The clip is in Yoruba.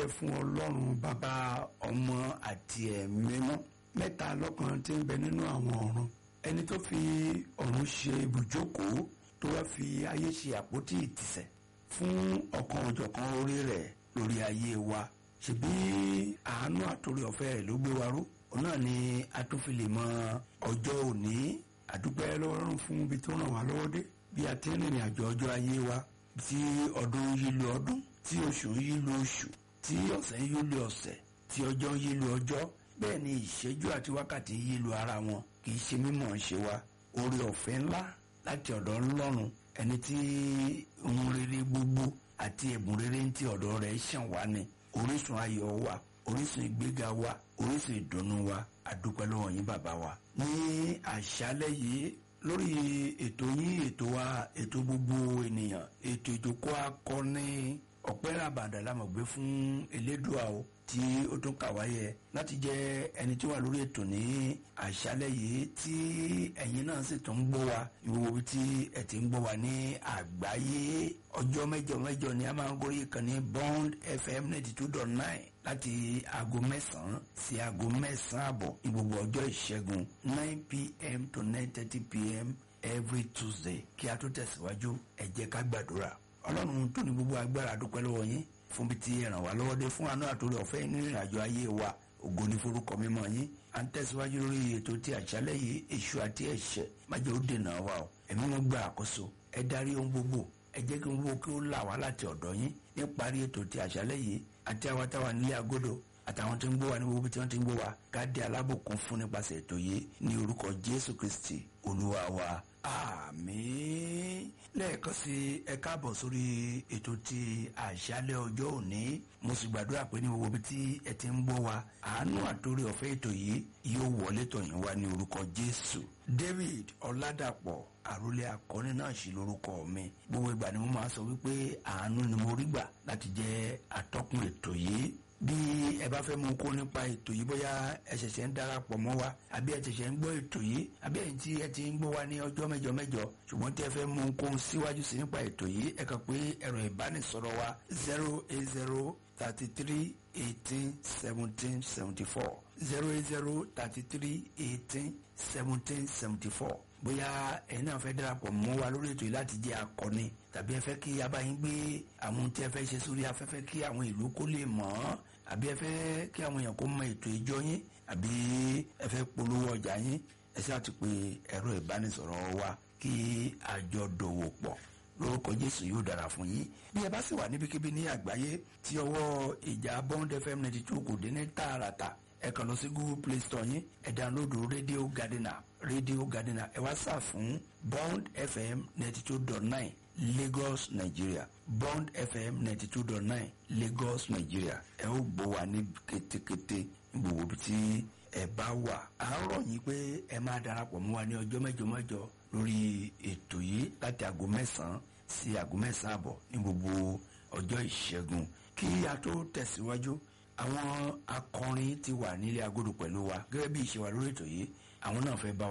dúpẹ́ fún ọlọ́run bàbá ọmọ àti ẹ̀mímọ́ mẹ́ta lọ́kan tí ń bẹ nínú àwọn ọ̀run ẹni tó fi ọ̀run ṣe ibùjókòó tó wá fi ayé ṣe àpótí ìtìsẹ̀ fún ọ̀kan ọ̀jọ̀kan orí rẹ̀ lórí ayé wa ṣebí àánú àtòrí ọ̀fẹ́ rẹ̀ ló gbé wa ró òun náà ni a tún fi lè mọ ọjọ́ òní àdúpẹ́ lọ́rùn fún ibi tó ràn wá lọ́wọ́ dé bí a ti ń rìnrìn àjò ọjọ́ ayé wa tí ọdún yí lu ọdún tí oṣù yí lu oṣù tí ọ̀sẹ̀ yí lu ọ̀sẹ̀ tí ọjọ́ yí lu ọjọ́ bẹ́ẹ̀ ni ìṣẹ́jú àti wákàtí yí lu ara wọn kì í ṣe mímọ̀ ṣe wa oore ọ̀fẹ́ ńlá láti ọ̀dọ̀ Ọlọ́run ẹni tí ohun rere gbogbo àti ẹ̀bùn rere ń ti ọ̀dọ̀ rẹ̀ ṣàn wá ni orísun ayọ̀ wa orísun ìgbéga wa orísun ìdùnnú wa àdúpẹ́ lọ́wọ́ yín bàbá wa. ní àṣálẹ́ yìí lórí ètò yín ètò wa ètò gbogbo ènìyàn ètò ìjókòó akọni ọ̀pẹ́ ràbàdà la mọ̀ gbé fún elédùà o tí ó tún kà wáyé láti jẹ́ ẹni tí wà lórí ètò ní àṣálẹ́ yìí tí ẹ̀yin náà sì tún ń gbọ́ wa ìwòwò tí ẹ̀ ti ń gbọ́ wa ní àgbáyé ọjọ́ mẹ́jọ mẹ́jọ ni a máa ń gorí ìkànnì Bond FM ninety two dot nine láti aago mẹ́sàn-án sí aago mẹ́sàn-án àbọ̀ ní gbogbo ọjọ́ ìṣẹ́gun nine pm to nine thirty pm every Tuesday kí a tó tẹ̀síwájú ẹ jẹ́ ká gbàdúrà ọlọ́run tó ní gbogbo agbára dúpẹ́ lọ́wọ́ yín fún bí ti ràn wá lọ́wọ́ dé fún àánú àtòrí ọ̀fẹ́ nínú ìrìnàjò ayé wa ògo ní forúkọ mímọ́ yín à ń tẹ̀síwájú lórí ètò tí àṣálẹ́ yìí èṣù àti ẹ̀ṣẹ̀ májèlé ó dènà wa o ẹ̀mí wọn gba àkóso ẹ darí ohun gbogbo ẹ jẹ́ kí n wo kí ó là wá láti ọ̀dọ̀ yín níparí ètò tí àṣálẹ́ yìí àti àwa táwa nílé agodo àtàwọn tí ń gbọ́ wa ní gbogbo tí wọ́n ti ń gbọ́ wa ká di alábòkun fún nípasẹ̀ ètò yìí ní orúkọ Jésù Kristi olúwa wa àmín lẹ́ẹ̀kan sí ẹ káàbọ̀ sórí ètò ti àṣálẹ́ ọjọ́ òní mo sì gbàdúrà pé ní gbogbo ibi tí ẹ ti ń gbọ́ wa àánú àtòrí ọ̀fẹ́ ètò yìí yóò wọlé tọ̀yìn wá ní orúkọ Jésù David Ọládàpọ̀ àròlé akọni náà sì lórúkọ mi gbogbo ìgbà ni mo máa sọ wípé àánú ni mo rí gbà láti jẹ́ atọ́kùn ètò yìí bí ẹ bá fẹ́ mú kó nípa ètò yìí bóyá ẹ ṣẹ̀ṣẹ̀ ń darapọ̀ mọ́ wa àbí ẹ ṣẹ̀ṣẹ̀ ń gbọ́ ètò yìí àbí ẹ̀yin tí ẹ ti ń gbọ́ wa ní ọjọ́ mẹ́jọ mẹ́jọ ṣùgbọ́n tí ẹ fẹ́ mú kó síwájú sí nípa ètò yìí ẹ kàn pé ẹ̀rọ ìbánisọ̀rọ̀ wa zero eight zero thirty three eighteen seventeen seventy four zero eight zero thirty three eighteen seventeen seventy four bóyá ẹ̀yin náà fẹ́ darapọ̀ mọ́ wa lórí ètò yìí láti jẹ́ akọni tàbí ẹ fẹ́ kí abáyín gbé àwọn tí ẹ fẹ́ ṣe sórí afẹ́fẹ́ kí àwọn ìlú kó lè mọ̀ ọ́ àbí ẹ fẹ́ kí àwọn èèyàn kó mọ ètò ìjọ yín àbí ẹ fẹ́ polówó ọjà yín ẹ sì àti pé ẹ̀rọ ìbánisọ̀rọ̀ wa kí àjọ dòwò pọ̀ lórúkọ Jésù yóò dára fún yín bí ẹ bá sì wà níbikíbi ní àgbáyé tí ọwọ́ ìjà Bond FM ninety two kò dé ní tààràtà ẹ kàn lọ sí Google Play Store yín ẹ dánlódù Radio Gardener Radio Gardener ẹ wá sà fún Bond FM ninety two dot nine Lagos Nigeria Bond FM ninety two dot nine Lagos Nigeria ẹ ó gbọ́ wa ní kétékété ní gbogbo ibi tí ẹ bá wà à ń rọ̀ yín pé ẹ máa darapọ̀ mọ́ wa ní ọjọ́ mẹ́jọ mẹ́jọ lórí ètò yìí láti aago mẹ́sàn-án sí aago mẹ́sàn-án àbọ̀ ní gbogbo ọjọ́ ìṣẹ́gun kí a tó tẹ̀síwájú àwọn akọrin ti wà nílé agodo pẹ̀lú wa gẹ́gẹ́ bí ìṣe wa lórí ètò yìí àwọn náà fẹ́ bá wa.